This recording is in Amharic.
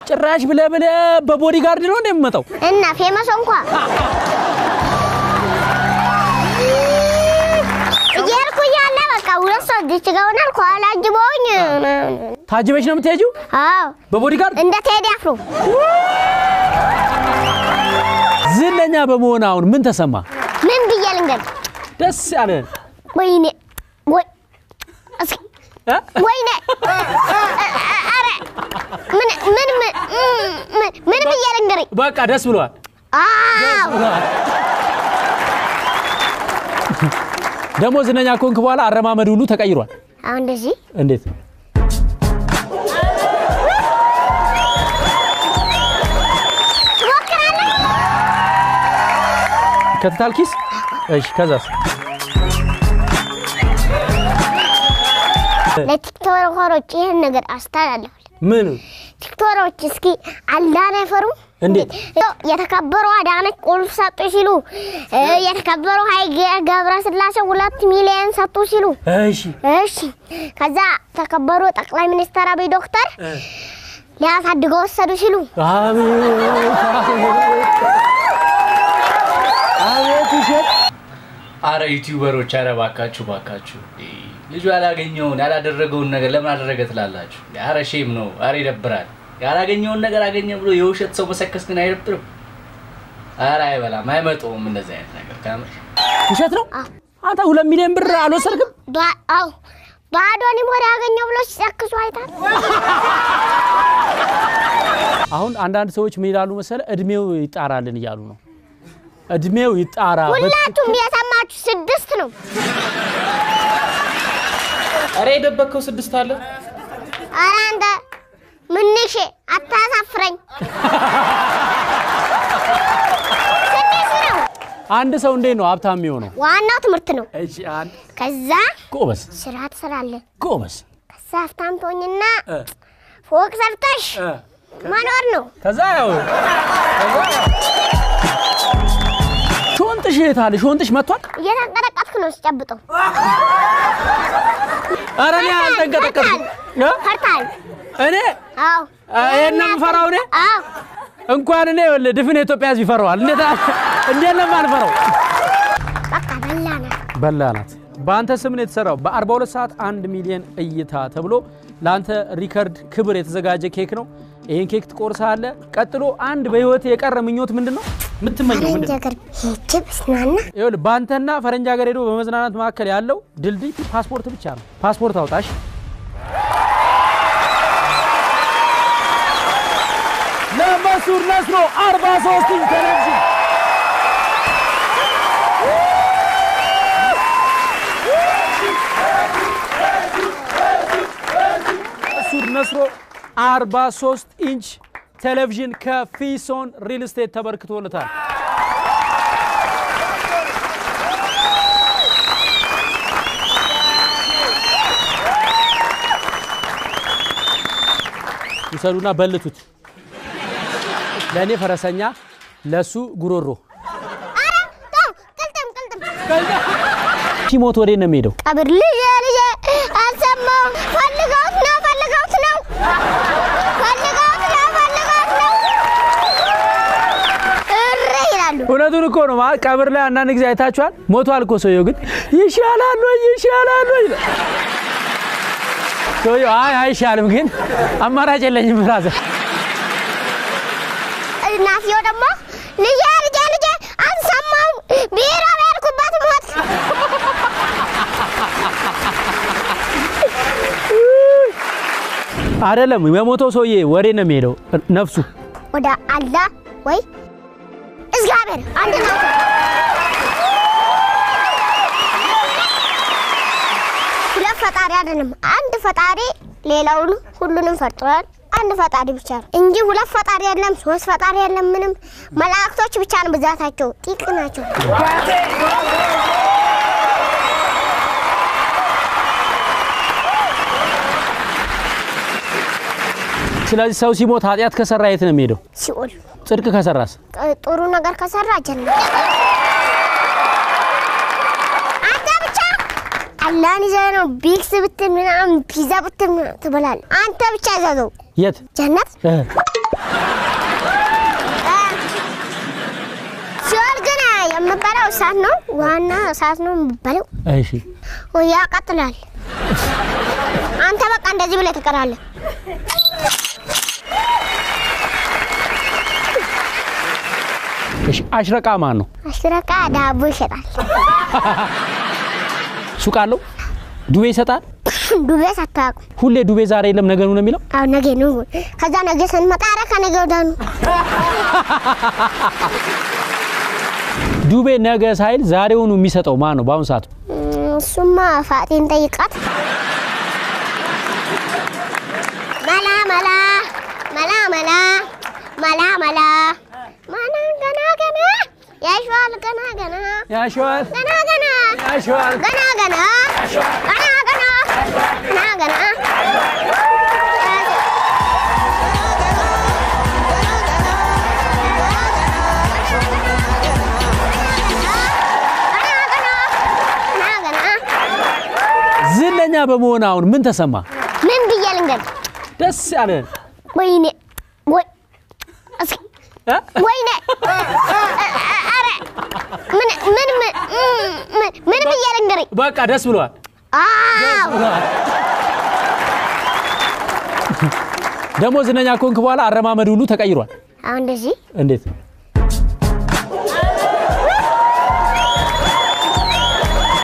ጭራሽ ብለ ብለ በቦዲ ጋርድ ነው እንደሚመጣው እና ፌመስ እንኳ እየሄድኩ እያለ በቃ ሁለት ሰው እዚች ጋር ሆናል። ከኋላ አጅበውኝ ታጅበሽ ነው የምትሄጂው አዎ በቦዲ ጋርድ እንደ ቴዲ አፍሮ ዝነኛ በመሆን አሁን ምን ተሰማ? ምን ብዬ ልንገር? ደስ ያለ ወይኔ ወይ እስኪ እ? ወይኔ ኧረ ምን ምን ምን ምን ምን ብዬ ልንገርኝ? በቃ ደስ ብሏል። አዎ ደግሞ ዝነኛ ከሆንክ በኋላ አረማመድ ሁሉ ተቀይሯል። አሁን እንደዚህ እንዴት? ትሞክራለህ? ከትታል ኪስ። እሺ ከዛስ? ለቲክቶከሮች ይህን ነገር አስተላልፋለሁ። ምን ቲክቶከሮች እስኪ አላህን አይፈሩም? እንዴት? የተከበሩ አዳነች ቁልፍ ሰጡ ሲሉ እ የተከበሩ ሀይሌ ገብረስላሴ ሁለት ሚሊዮን ሰጡ ሲሉ እሺ እሺ ከዛ ተከበሩ ጠቅላይ ሚኒስትር አብይ ዶክተር ሊያሳድገው ወሰዱ ሲሉ አቤት አቤት ውሸት አረ ዩቲዩበሮች አረ ባካችሁ ባካችሁ ልጁ ያላገኘውን ያላደረገውን ነገር ለምን አደረገ ትላላችሁ? አረ ሼም ነው። አረ ይደብራል። ያላገኘውን ነገር አገኘ ብሎ የውሸት ሰው መሰከስ ግን አይደብርም? አረ አይበላም፣ አይመጣውም እንደዚህ አይነት ነገር ካመሽ ውሸት ነው። አንተ ሁለት ሚሊዮን ብር አልወሰድክም? ባ- አዎ ባዶኒ ወደ ያገኘው ብሎ ሲጨክሱ አይታል። አሁን አንዳንድ ሰዎች ምን ይላሉ መሰለ፣ እድሜው ይጣራልን እያሉ ነው። እድሜው ይጣራ ሁላችሁም የሰማችሁ ስድስት ነው። አረ የደበከው ስድስት አለ። ኧረ አንተ ምንሽ አታሳፍረኝ። ስድስት ነው። አንድ ሰው እንዴት ነው ሀብታም የሚሆነው? ዋናው ትምህርት ነው። እሺ አንድ ከዛ ጎበዝ ስራ ትሰራለህ። ጎበዝ ከዛ ሀብታም ትሆኝና እ ፎቅ ሰርተሽ እ መኖር ነው። ከዛ ያው ከዛ ሾንጥሽ የት አለ? ሾንጥሽ መጥቷል? እየተንቀጠቀጥክ ነው ስጨብጠው። ኧረ እኔ አልተንቀጠቀጥኩም። እ? ፈርታል። እኔ አዎ ይሄን ነው የምፈራው እኔ አዎ እንኳን እኔ ይኸውልህ ድፍን የኢትዮጵያ ሕዝብ ይፈራዋል። እንዴት እንዴት ነው የማልፈራው? በቃ በላና በላናት በአንተ ስም ነው የተሰራው። በ42 ሰዓት 1 ሚሊዮን እይታ ተብሎ ለአንተ ሪከርድ ክብር የተዘጋጀ ኬክ ነው። ይህን ኬክ ትቆርሳለህ። ቀጥሎ አንድ በህይወት የቀረ ምኞት ምንድን ነው የምትመኘው? ፈረንጅ ምንድን ነው? ሀገር ሄጄ ብዝናና ይኸውልህ በአንተና ፈረንጅ ሀገር ሄዶ በመዝናናት መካከል ያለው ድልድይ ፓስፖርት ብቻ ነው። ፓስፖርት አውጣሽ። ለመሱር ነስሮ 43 ኢንች ቴሌቪዥን መሱር ነስሮ 43 ኢንች ቴሌቪዥን ከፊሶን ሪል ስቴት ተበርክቶለታል። ይሰዱና በልቱት። ለእኔ ፈረሰኛ፣ ለሱ ጉሮሮ። ኧረ ተው ቅልጥም ቅልጥም ሲሞት ወዴት ነው የሚሄደው? ቀብር ልጄ ልጄ አልሰማሁም። ፈልገውት ነው ፈልገውት ነው ፈልገውት ነው ፈልገውት ነው እረ ይላሉ። እውነቱን እኮ ነው። ማለት ቀብር ላይ አንዳንድ ጊዜ አይታችኋል። ሞቷል እኮ ሰውየው፣ ግን ይሻላል ወይ ይሻላል ወይ ይላል። ሰውየው አይ አይሻልም፣ ግን አማራጭ የለኝም ብራዘር። እናትየው ደግሞ ልጄ ልጄ ልጄ አልሰማሁም ቢሮ በሄድኩበት ሞት አይደለም የሞተው ሰውዬ ወዴት ነው የሚሄደው? ነፍሱ ወደ አላህ ወይ እግዚአብሔር አንድ ናቸው። ሁለት ፈጣሪ አይደለም፣ አንድ ፈጣሪ ሌላውን ሁሉንም ፈጥሯል። አንድ ፈጣሪ ብቻ ነው እንጂ ሁለት ፈጣሪ የለም፣ ሶስት ፈጣሪ የለም። ምንም መላእክቶች ብቻ ነው ብዛታቸው፣ ጥቂት ናቸው። ስለዚህ ሰው ሲሞት ኃጢአት ከሰራ የት ነው የሚሄደው? ሲኦል ጽድቅ ከሰራስ? ጥ- ጥሩ ነገር ከሰራ ጀነት። አንተ ብቻ አላህን ይዘህ ነው ቢክስ ብትል ምናምን ፒዛ ብትል ምናምን ትበላለህ። አንተ ብቻ ይዘዘው የት ጀነት እ ሌላው እሳት ነው፣ ዋና እሳት ነው የሚባለው። እሺ ያቃጥላል። አንተ በቃ እንደዚህ ብለህ ትቀራለህ። እሺ አሽረቃ ማን ነው? አሽረቃ ዳቦ ይሸጣል። ሱቅ አለው? ዱቤ ይሰጣል? ዱቤ ሳታውቁ ሁሌ ዱቤ ዛሬ የለም ነገ ነው የሚለው? አሁን ነገ ነው። ከዛ ነገ ስንመጣ ኧረ ከነገ ወዲያ ነው። ዱቤ ነገ ሳይል ዛሬውኑ የሚሰጠው ማን ነው? በአሁኑ ሰዓት እም፣ እሱማ ፋጤን ጠይቃት። መላ መላ መላ መላ መላ መላ መላ ገና ገና ያሸዋል ገና ገና ያሸዋል ገና ገና ያሸዋል ገና ገና ገና ገና ገና ገና ገና ገና ዝነኛ በመሆን አሁን ምን ተሰማ? ምን ብዬ ልንገርህ? ደስ ያለ ወይኔ ወይ እስኪ እ? ወይኔ ኧረ ምን ምን ምን ምን ምን ብዬ ልንገርህ? በቃ ደስ ብሏል። አዎ ደግሞ ዝነኛ ከሆንክ በኋላ አረማመድ ሁሉ ተቀይሯል። አሁን እንደዚህ እንዴት